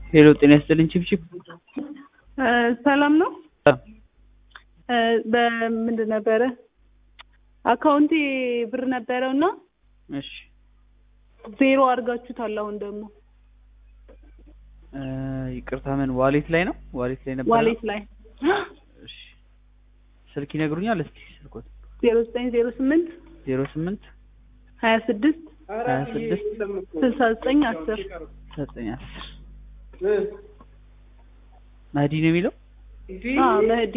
ሄሎ ጤና ይስጥልኝ ቺፕቺፕ ሰላም ነው። በምንድን ነበረ አካውንቴ ብር ነበረው እና እሺ ዜሮ አድርጋችሁታል። አሁን ደግሞ እ ይቅርታ ምን ዋሌት ላይ ነው ዋሌት ላይ ነበር ዋሌት ላይ እሺ ስልክ ይነግሩኛል እስቲ ስልኮት ዜሮ ዘጠኝ ዜሮ ስምንት ዜሮ ስምንት ሀያ ስድስት ሀያ ስድስት ስልሳ ዘጠኝ አስር ዘጠኝ አስር መህዲ ነው የሚለው መህዲ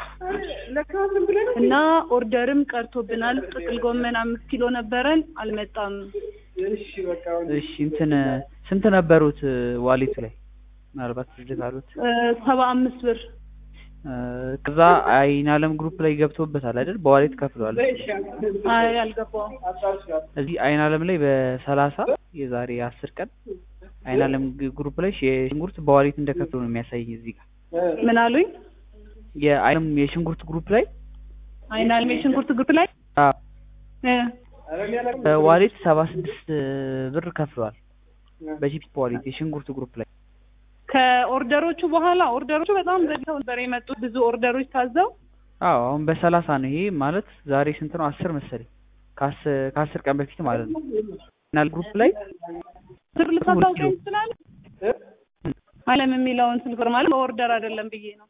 እና ኦርደርም ቀርቶብናል። ጥቅል ጎመን አምስት ኪሎ ነበረን አልመጣም። እሺ እንትን ስንት ነበሩት ዋሌቱ ላይ ምናልባት ስልክ አሉት እ ሰባ አምስት ብር እ ከዛ አይን አለም ግሩፕ ላይ ገብቶበታል አይደል በዋሌት ከፍለዋል አይ አልገባውም። እዚህ አይን አለም ላይ በሰላሳ የዛሬ አስር ቀን አይን አለም ግሩፕ ላይ የሽንኩርት በዋሌት እንደከፍሉ ነው የሚያሳየኝ እዚህ ጋር ምን አሉኝ? የአይንም የሽንኩርት ግሩፕ ላይ አይናልሜ ሽንኩርት ግሩፕ ላይ አዎ እ በዋሌት ሰባ ስድስት ብር ከፍለዋል በጂፒ ዋሌት የሽንኩርት ግሩፕ ላይ ከኦርደሮቹ በኋላ ኦርደሮቹ በጣም ዘግተው ነበር የመጡት ብዙ ኦርደሮች ታዘው አዎ አሁን በሰላሳ ነው ይሄ ማለት ዛሬ ስንት ነው አስር መሰለኝ ከአስር ከአስር ቀን በፊት ማለት ነው ናል ግሩፕ ላይ ስር ልታሳውቀኝ ትችላለህ? አለም የሚለውን ስልክ ቁጥር ማለት በኦርደር አይደለም ብዬ ነው።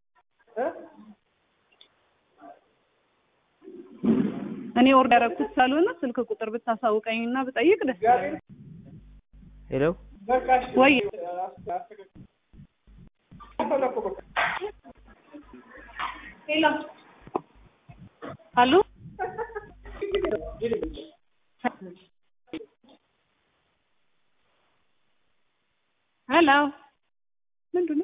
እኔ ኦርደር ያደረኩት ስላልሆነ ስልክ ቁጥር ብታሳውቀኝ እና ብጠይቅ ደስ ይላል። ሄሎ ወይ ሄሎ አሉ ሄሎ ምንድን ነው